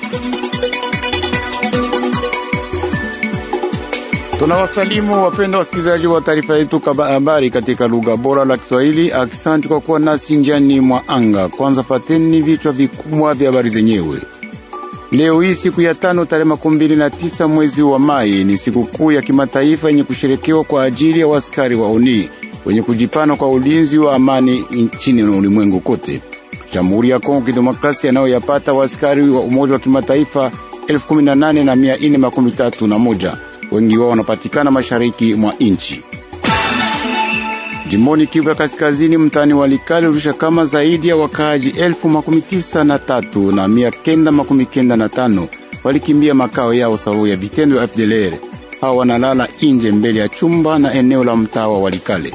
Tunawasalimu wapenda wasikilizaji wa taarifa yetu habari katika lugha bora la Kiswahili. Aksanti kwa kuwa nasi njiani mwa anga. Kwanza pateni vichwa vikubwa vya habari zenyewe. Leo hii siku ya tano tarehe makumi mbili na tisa mwezi wa Mai ni sikukuu ya kimataifa yenye kusherekewa kwa ajili ya waskari wa ONI wenye kujipana kwa ulinzi wa amani nchini na ulimwengu kote. Jamhuri ya Kongo Kidemokrasia nayo yapata waskari wa Umoja wa Kimataifa elfu kumi na nane na mia ine makumi tatu na moja wengi wao wanapatikana mashariki mwa nchi. Jimboni Kivu ya Kaskazini, mtaani Walikale urusha kama zaidi ya wakaaji elfu makumi tisa na tatu na mia kenda makumi kenda na tano walikimbia makao yao sababu ya vitendo vya FDLR. Hao wanalala inje mbele ya chumba na eneo la mtaa wa Walikale.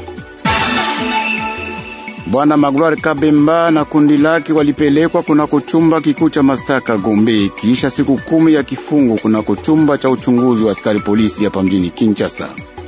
Bwana Magloire Kabemba na kundi lake walipelekwa kunako chumba kikuu cha mastaka Gombe kisha siku kumi ya kifungo kunako chumba cha uchunguzi wa askari polisi hapa mjini Kinshasa.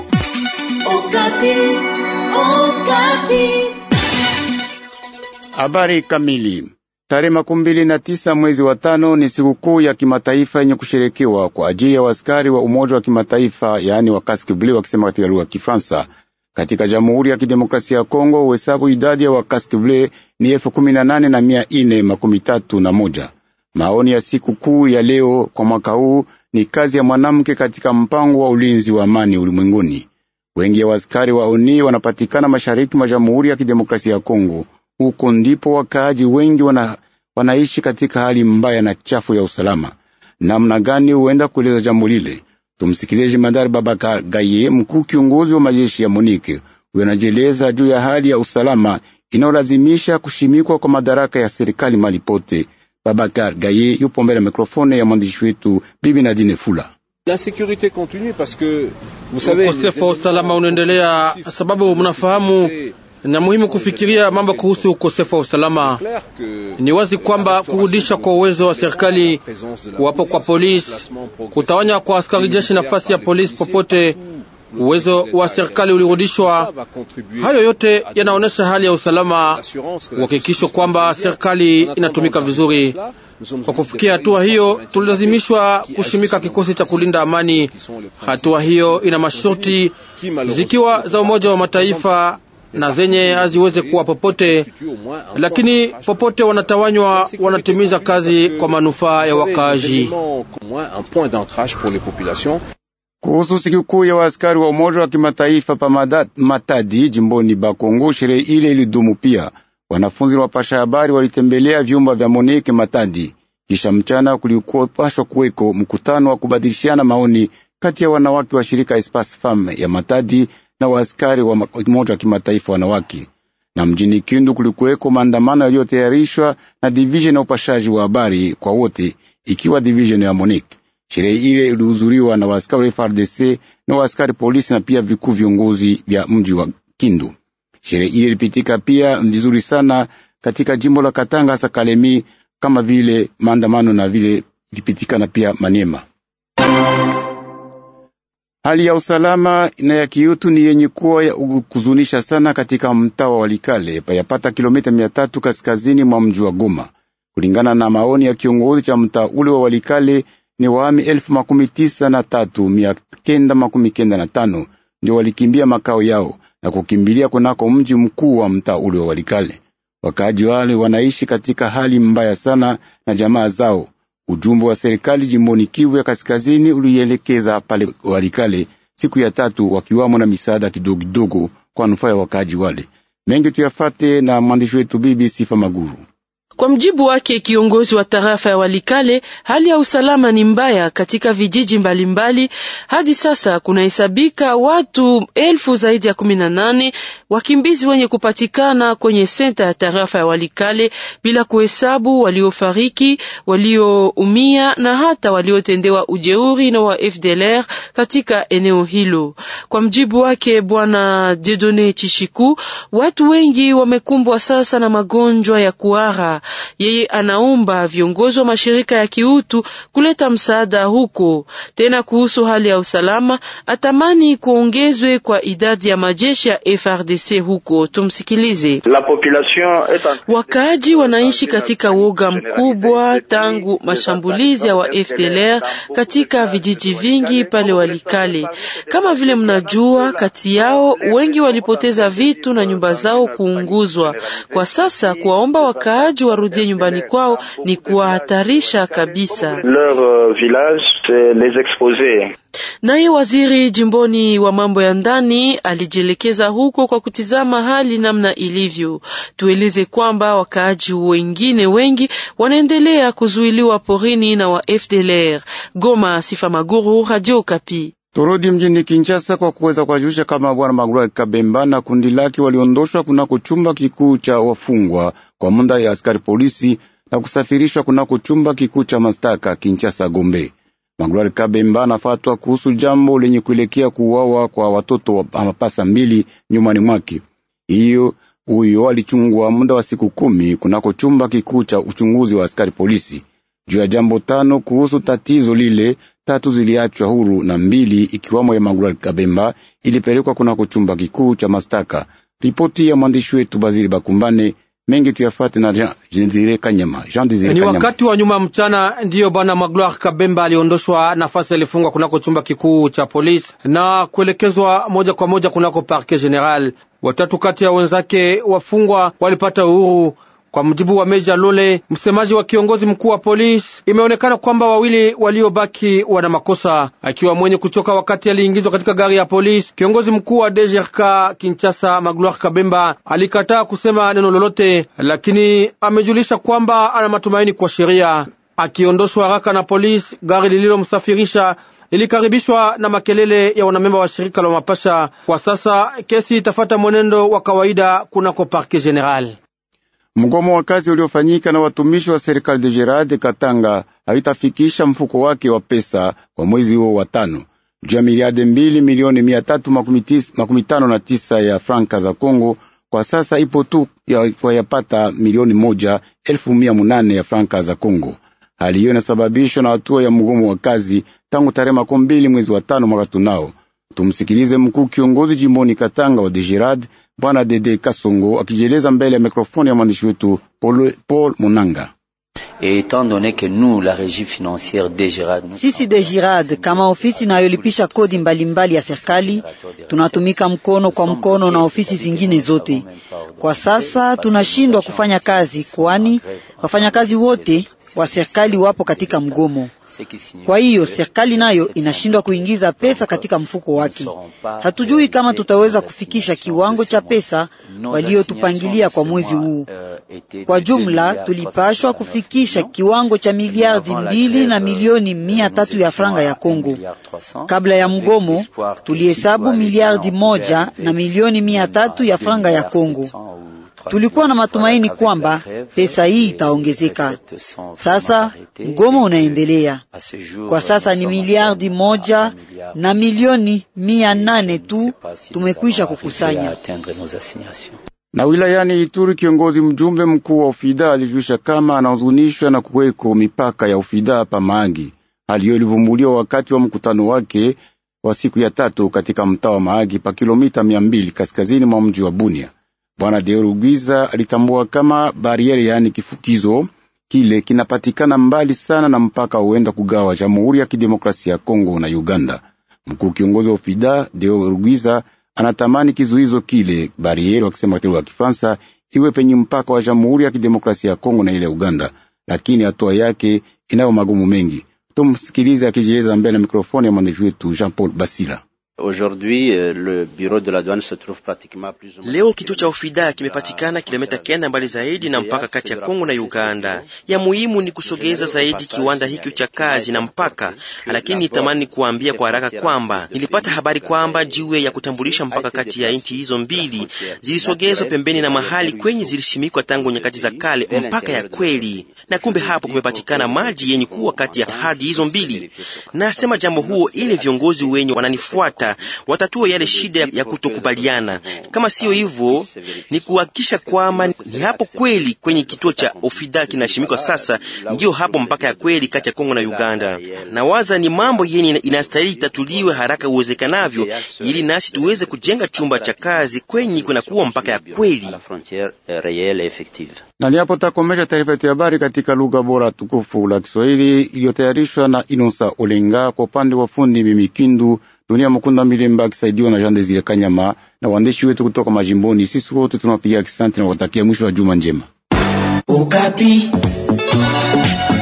Habari kamili. Tarehe makumi mbili na tisa mwezi wa tano ni sikukuu ya kimataifa yenye kusherekewa kwa ajili ya waskari wa Umoja wa Kimataifa, yaani wa Casque Bleu wakisema katika lugha ya Kifaransa. Katika Jamhuri ya Kidemokrasia ya Kongo uhesabu idadi ya Casque Bleu ni elfu kumi na nane na mia ine makumi tatu na moja. Maoni ya siku kuu ya leo kwa mwaka huu ni kazi ya mwanamke katika mpango wa ulinzi wa amani ulimwenguni. Wengi ya waskari wa ONI wanapatikana mashariki mwa Jamhuri ya Kidemokrasia ya Kongo. Huko ndipo wakaaji wengi wana, wanaishi katika hali mbaya na chafu ya usalama. Namna gani huenda kueleza jambo lile? Tumsikilize Jemadari Babakar Gaye, mkuu kiongozi wa majeshi ya Monike. Huyo anajieleza juu ya hali ya usalama inayolazimisha kushimikwa kwa madaraka ya serikali malipote. Babakar Gaye yupo mbele ya mikrofone ya mwandishi wetu Bibi Nadine Fula. Ukosefu wa usalama unaendelea sababu mnafahamu na muhimu kufikiria mambo kuhusu ukosefu wa usalama. Ni wazi kwamba kurudisha kwa uwezo wa serikali, kuwapo kwa polisi, kutawanya kwa askari jeshi nafasi ya polisi popote, uwezo wa serikali ulirudishwa. Hayo yote yanaonyesha hali ya usalama, uhakikisho kwamba serikali inatumika vizuri. Kwa kufikia hatua hiyo, tulilazimishwa kushimika kikosi cha kulinda amani. Hatua hiyo ina masharti zikiwa za Umoja wa Mataifa na zenye haziweze kuwa popote, lakini popote wanatawanywa, wanatimiza kazi kwa manufaa ya wakaaji. Kuhusu sikukuu ya waaskari wa Umoja wa Kimataifa pa Matadi jimboni Bakongo, sherehe ile ilidumu pia. Wanafunzi wapasha habari walitembelea vyumba vya Monike Matadi. Kisha mchana kulikuwa pashwa kuweko mkutano wa kubadilishana maoni kati ya wanawake wa shirika Espace Femme ya Matadi na waaskari wa Umoja wa Kimataifa wanawake. Na mjini Kindu kulikuweko maandamano yaliyotayarishwa na division ya upashaji wa habari kwa wote, ikiwa division ya Monique. Sherehe ile ilihudhuriwa na waaskari wa FARDC na waaskari polisi na pia vikuu viongozi vya mji wa Kindu. Sherehe ile ilipitika pia vizuri sana katika jimbo la Katanga, hasa Kalemi, kama vile maandamano na vile ilipitikana pia Maniema. Hali ya usalama na ya kiutu ni yenye kuwa ya kuzunisha sana katika mtaa wa Walikale payapata kilomita mia tatu kaskazini mwa mji wa Goma. Kulingana na maoni ya kiongozi cha mtaa ule wa Walikale, ni waami elfu makumi tisa na tatu mia kenda makumi kenda na tano ndio walikimbia makao yao na kukimbilia kunako mji mkuu wa mtaa ule wa Walikale. Wakaaji wale wanaishi katika hali mbaya sana na jamaa zao. Ujumbe wa serikali jimboni Kivu ya kaskazini ulielekeza pale Walikale siku ya tatu, wakiwamo na misaada kidogo kidogo kwa nufaa ya wakaaji wale. Mengi tuyafate na mwandishi wetu Bibi Sifa Maguru. Kwa mjibu wake kiongozi wa tarafa ya Walikale, hali ya usalama ni mbaya katika vijiji mbalimbali mbali. Hadi sasa kunahesabika watu elfu zaidi ya kumi na nane wakimbizi wenye kupatikana kwenye senta ya tarafa ya Walikale, bila kuhesabu waliofariki, walioumia na hata waliotendewa ujeuri na wa FDLR katika eneo hilo. Kwa mjibu wake Bwana Jedone Chishiku, watu wengi wamekumbwa sasa na magonjwa ya kuhara Yeye anaomba viongozi wa mashirika ya kiutu kuleta msaada huko. Tena kuhusu hali ya usalama, atamani kuongezwe kwa idadi ya majeshi ya FRDC huko. Tumsikilize. Wakaaji wanaishi katika woga mkubwa tangu mashambulizi ya wa FDLR katika vijiji vingi pale Walikale. Kama vile mnajua, kati yao wengi walipoteza vitu na nyumba zao kuunguzwa. Kwa sasa kuwaomba wakaaji warudie nyumbani kwao ni kuwahatarisha kabisa. Naye waziri jimboni wa mambo ya ndani alijielekeza huko kwa kutizama hali namna ilivyo. Tueleze kwamba wakaaji wengine wengi wanaendelea kuzuiliwa porini na wa FDLR. Goma, Sifa Maguru, Radio Kapi. Turudi mjini Kinshasa kwa kuweza kuwajulisha kama bwana Magloire Kabemba na kundi lake waliondoshwa kunako chumba kikuu cha wafungwa kwa muda ya askari polisi na kusafirishwa kunako chumba kikuu cha mashtaka Kinshasa Gombe. Magloire Kabemba anafatwa kuhusu jambo lenye kuelekea kuuawa kwa watoto wa mapasa mbili nyumbani mwake. Hiyo huyo alichungwa muda wa siku kumi kunako chumba kikuu cha uchunguzi wa askari polisi juu ya jambo tano kuhusu tatizo lile. Tatu ziliachwa huru na mbili ikiwamo ya Magloire Kabemba ilipelekwa kunako chumba kikuu cha mashtaka. Ripoti ya mwandishi wetu Bazili Bakumbane mengi tuyafate na Jean Desire Kanyama. Jean Desire Ni Kanyama. wakati wa nyuma mchana ndiyo bwana Magloire Kabemba aliondoshwa nafasi alifungwa kunako chumba kikuu cha polisi na kuelekezwa moja kwa moja kunako parquet general. Watatu kati ya wenzake wafungwa walipata uhuru. Kwa mujibu wa Meja Lole, msemaji wa kiongozi mkuu wa polisi, imeonekana kwamba wawili waliobaki wana makosa. Akiwa mwenye kuchoka wakati aliingizwa katika gari ya polisi, kiongozi mkuu wa DGRK Kinshasa Magloire Kabemba alikataa kusema neno lolote, lakini amejulisha kwamba ana matumaini kwa sheria. Akiondoshwa haraka na polisi, gari lililomsafirisha lilikaribishwa na makelele ya wanamemba wa shirika la Mapasha. Kwa sasa kesi itafata mwenendo wa kawaida kunako parquet general. Mgomo wa kazi uliofanyika na watumishi wa serikali de Gerard Katanga haitafikisha mfuko wake wa pesa kwa mwezi huo wa tano juu ya miliardi mbili milioni mia tatu makumi tano na tisa ya franka za Kongo. Kwa sasa ipo tu ya, kwa yapata milioni moja elfu mia munane ya franka za Kongo. Hali hiyo inasababishwa na hatua ya mgomo wa kazi tangu tarehe makumi mbili mwezi wa tano mwaka tunao. Tumsikilize mkuu kiongozi jimboni Katanga wa Degerad Bwana Dede Kasongo akijieleza mbele ya mikrofoni ya mwandishi wetu Paul, Paul Munanga. Sisi Degirad kama ofisi inayolipisha kodi mbalimbali mbali ya serikali tunatumika mkono kwa mkono na ofisi zingine zote. Kwa sasa tunashindwa kufanya kazi, kwani wafanyakazi wote wa serikali wapo katika mgomo. Kwa hiyo serikali nayo inashindwa kuingiza pesa katika mfuko wake. Hatujui kama tutaweza kufikisha kiwango cha pesa waliotupangilia kwa mwezi huu. Kwa jumla tulipashwa kufikisha kiwango cha miliardi mbili na milioni mia tatu ya franga ya Kongo. Kabla ya mgomo tulihesabu miliardi moja na milioni mia tatu ya franga ya Kongo. Tulikuwa na matumaini kwamba pesa hii itaongezeka. Sasa mgomo unaendelea. Kwa sasa ni miliardi moja na milioni mia nane tu tumekwisha kukusanya. Na wilayani Ituri, kiongozi mjumbe mkuu wa Ufida alijulisha kama anahuzunishwa na kuweko mipaka ya Ufida pa Mahagi. Hali hiyo ilivumbuliwa wakati wa mkutano wake wa siku ya tatu katika mtaa wa Mahagi pa kilomita mia mbili kaskazini mwa mji wa Bunia. Bwana Deorugwiza alitambua kama bariere, yaani kifukizo kile kinapatikana mbali sana na mpaka huenda kugawa Jamhuri ya Kidemokrasia ya Kongo na Uganda. Mkuu kiongozi wa Ufida Deorugwiza anatamani kizuizo kile bariere, wakisema katika lugha ya Kifaransa, iwe penye mpaka wa Jamhuri ya Kidemokrasia ya Kongo na ile Uganda, lakini hatua yake inayo magumu mengi. Tumsikilize akijieleza mbele ya mikrofoni ya mwandishi wetu Jean Paul Basila. Leo kituo cha Ufida kimepatikana kilomita kenda mbali zaidi na mpaka kati ya Kongo na Uganda. Ya muhimu ni kusogeza zaidi kiwanda hiki cha kazi na mpaka, lakini nitamani kuambia kwa haraka kwamba nilipata habari kwamba jiwe ya kutambulisha mpaka kati ya nchi hizo mbili zilisogezwa pembeni na mahali kwenye zilishimikwa tangu nyakati za kale, mpaka ya kweli, na kumbe hapo kumepatikana maji yenye kuwa kati ya hadi hizo mbili. Nasema jambo huo ili viongozi wenye wananifuata sita watatue yale shida ya kutokubaliana. Kama siyo hivyo, ni kuhakikisha kwamba ni hapo kweli kwenye kituo cha Ofida kinaheshimikwa sasa, ndiyo hapo mpaka ya kweli kati ya Kongo na Uganda. Na waza ni mambo yenye inastahili itatuliwe haraka uwezekanavyo, ili nasi tuweze kujenga chumba cha kazi kwenye kunakuwa mpaka ya kweli. Na ni hapo takomesha taarifa yetu ya habari katika lugha bora tukufu la Kiswahili iliyotayarishwa na Inosa Olenga kwa upande wa fundi Mimikindu Dunia Mukunda Milemba akisaidiwa na Jean Desire Kanyama na waandishi wetu kutoka majimboni. Sisi wote tunapiga kisanti na watakia mwisho wa juma njema. Ukapi.